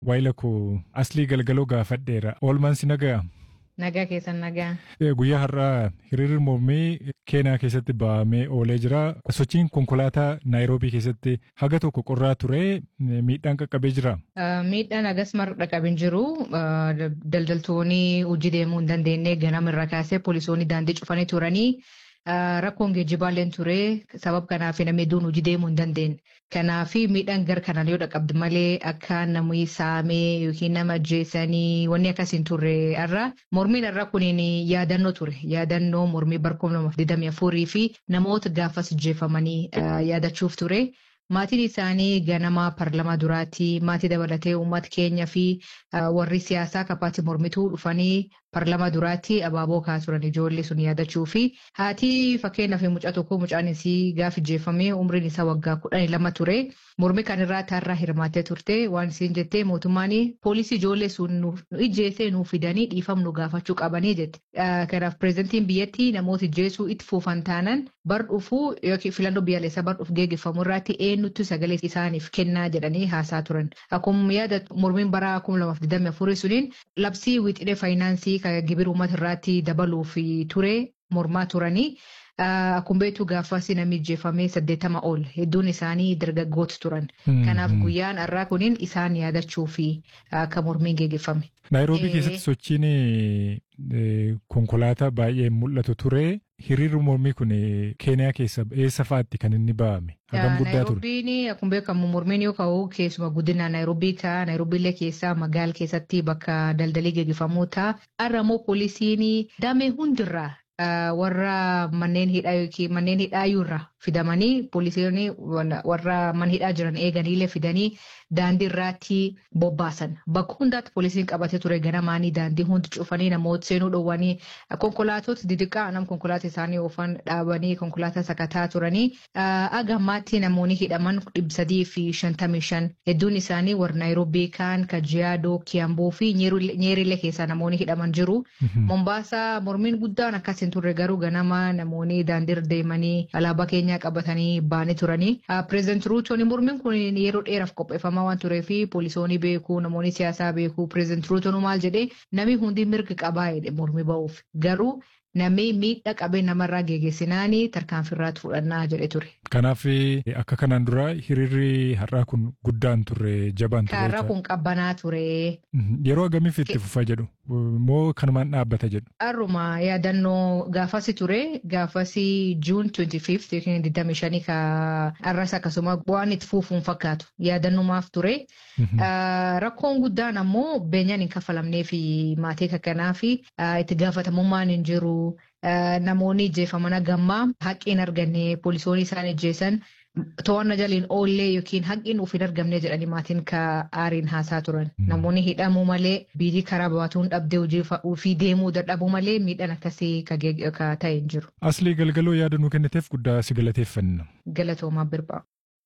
waayila koo aslii galgaloo gaafadheera. Oolmaan si nagaa? Nagaa keessan nagaa. Guyyaa har'aa hiriirri mormii Keenyaa keessatti ba'amee oolee jira. Sochiin konkolaataa Naayiroobii keessatti haga tokko qorraa ture miidhaan qaqqabee jira. Miidhaan hagas marra qaqqabin jiru. Daldaltoonni hojii deemuu hin dandeenye ganama irraa kaasee poolisoonni daandii cufanii turanii. Rakkoon geejjibaallee ture sabab kanaaf namni hedduun hojii deemuu hin dandeenye. Kanaaf miidhaan gara kanaan yoo dhaqqabdi malee akka namni saamee yookiin nama ajjeesanii wanni akkas hin turre irra mormiin irra kuniin yaadannoo ture. Yaadannoo mormii bara kuma lamaaf digdamii afurii fi namoota gaafas ajjeefamanii yaadachuuf ture. Maatiin isaanii ganama parlamaa duraatti maatii dabalatee uummata keenya fi warri siyaasaa kapaatti mormituu dhufanii parlamaa duraatti abaaboo kaa'aa turan ijoollee sun yaadachuu fi haati fakkeenyaaf mucaa tokko mucaan isii gaafa ajjeefamee umriin isaa waggaa kudhanii lama ture mormii kan irraa taarraa hirmaattee turte waan isiin jettee mootummaan poolisii ijoollee sun ijjeessee nuuf fidanii dhiifamnu gaafachuu qabanii jette. Kanaaf pireezidantiin biyyattii namoota ijjeessuu itti fuufan taanan bar dhufuu yookiin filannoo biyyaalessaa bar dhufu geeggeeffamu irratti eenyutti sagalee isaaniif kennaa jedhanii haasaa turan. Akkuma yaada mormiin bara kuma lamaaf digdamii afurii suniin labsii wixinee faayinaansii kan gibira uummata irratti dabaluuf ture mormaa turanii. Akkuma beektu gaafas namni ajjeefamee saddeettama ol hedduun isaanii dargaggoota turan. Kanaaf guyyaan har'aa kuniin isaan yaadachuu fi akka mormiin geeggeeffame. Naayiroobii keessatti sochiin konkolaataa baay'ee mul'atu ture. Hiriirri mormii kun Keeniyaa keessa eessa fa'aatti kan inni ba'ame? Hagam guddaa ture. Naayiroobiin akkuma beekamu mormiin yoo ka'u keessumaa guddina Naayiroobii ta'a. Naayiroobiillee keessaa magaala keessatti bakka daldalii geeggeeffamuu ta'a. Har'a immoo poolisiin damee hundirraa warra manneen hidhaa yookiin manneen hidhaayyuurraa fidamanii poolisiin warra mana hidhaa jiran eeganiillee fidanii daandii irratti bobbaasan. Bakka hundaatti poolisiin qabatee ture ganamaanii daandii hundi cufanii namoota seenuu dhowwanii konkolaatota didiqaa nam konkolaataa isaanii oofan dhaabanii konkolaataa sakataa turanii agammaatti namoonni hidhaman dhibba sadii fi shantamii shan hedduun isaanii warra Naayiroobii kaan Kajiyaadoo Kiyamboo fi Nyeerillee keessaa namoonni hidhaman jiru. Mombaasaa mormiin guddaan akkas hin turre garuu ganama namoonni daandiirra deemanii alaabaa keenyaa qabatanii baanii turanii. Pireezidant Ruutoon mormiin kun yeroo dheeraaf qopheeffamaa waan turee fi poolisoonni beekuu namoonni siyaasaa beekuu pireezidant Ruutoon maal jedhee namni hundi mirga qabaa jedhe mormii ba'uuf garuu namni miidhaa qabee namarraa geeggeessinaanii tarkaanfiirraatti fudhannaa jedhe ture. Kanaaf akka kanaan dura hiriirri har'aa kun guddaan turre jabaan ture. Har'aa kun qabbanaa ture. Yeroo agamiif itti fufa jedhu moo kanumaan dhaabbata jedhu. Har'uma yaadannoo gaafasi ture gaafasi juun 25 yookiin 25 ka har'as akkasuma waan itti fuufuun fakkaatu yaadannumaaf ture. Rakkoon guddaan ammoo beenyaan hin kaffalamnee fi maatii kakkanaa fi itti gaafatamummaan hin jiru. Namoonni ijjeefaman gammaa haqqiin arganne poolisoonni isaan ijjeessan to'annaa jaliin oollee yookiin haqqiin of hin argamne jedhanii maatiin ka aariin haasaa turan. Namoonni hidhamuu malee biitii karaa baatuun dhabdee hojii ofii deemuu dadhabuu malee miidhaan akkasii ka ta'e hin jiru. Aslii galgaloo yaada nuu kenniteef guddaa si galateeffanna. Galatoomaa birbaa.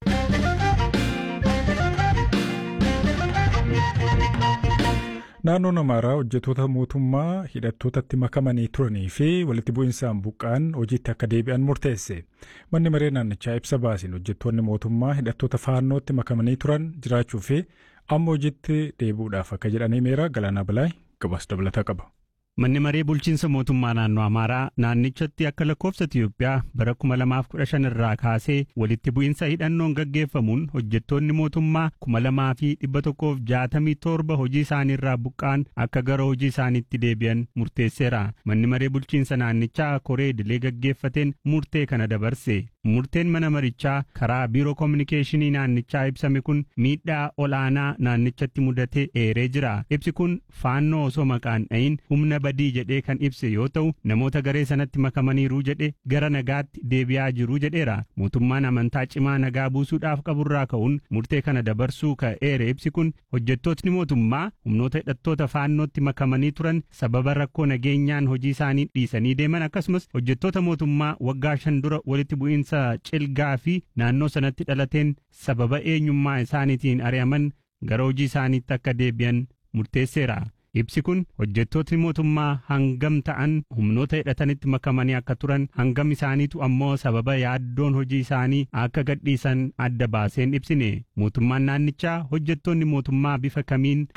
Naannoon Amaaraa hojjettoota mootummaa hidhattootatti makamanii turanii fi walitti bu'insaan buqqaan hojiitti akka deebi'an murteesse. Manni maree naannichaa ibsa baasiin hojjettoonni mootummaa hidhattoota faannootti makamanii turan jiraachuu fi amma hojiitti deebi'uudhaaf akka jedhanii meera Galaanaa Bilaay gabaas dabalataa qaba. Manni maree bulchiinsa mootummaa naannoo Amaaraa naannichatti akka lakkoofsa Itiyoophiyaa bara 2015 irraa kaasee walitti bu'iinsa hidhannoon gaggeeffamuun hojjettoonni mootummaa 2167 hojii isaaniirraa buqqaan akka gara hojii isaaniitti deebi'an murteesseera. Manni maree bulchiinsa naannichaa koree idilee gaggeeffateen murtee kana dabarse. Murteen mana marichaa karaa biiroo koominikeeshinii naannichaa ibsame kun miidhaa olaanaa naannichatti mudate eeree jira. Ibsi kun faannoo osoo maqaan dhayin humna badii jedhee kan ibse yoo ta'u namoota garee sanatti makamaniiru jedhe gara nagaatti deebi'aa jiru jedheera. Mootummaan amantaa cimaa nagaa buusuudhaaf qaburraa ka'uun murtee kana dabarsuu ka'eere ibsi kun hojjettootni mootummaa humnoota hidhattoota faannootti makamanii turan sababa rakkoo nageenyaan hojii isaanii dhiisanii deeman akkasumas hojjettoota mootummaa waggaa shan dura walitti bu'iinsa cilgaa fi naannoo sanatti dhalateen sababa eenyummaa isaaniitiin ari'aman gara hojii isaaniitti akka deebi'an murteesseera. Ibsi kun hojjettootni mootummaa hangam ta'an humnoota hidhatanitti makamanii akka turan hangam isaaniitu ammoo sababa yaaddoon hojii isaanii akka gadhiisan adda baaseen ibsine mootummaan naannichaa hojjettoonni mootummaa bifa kamiin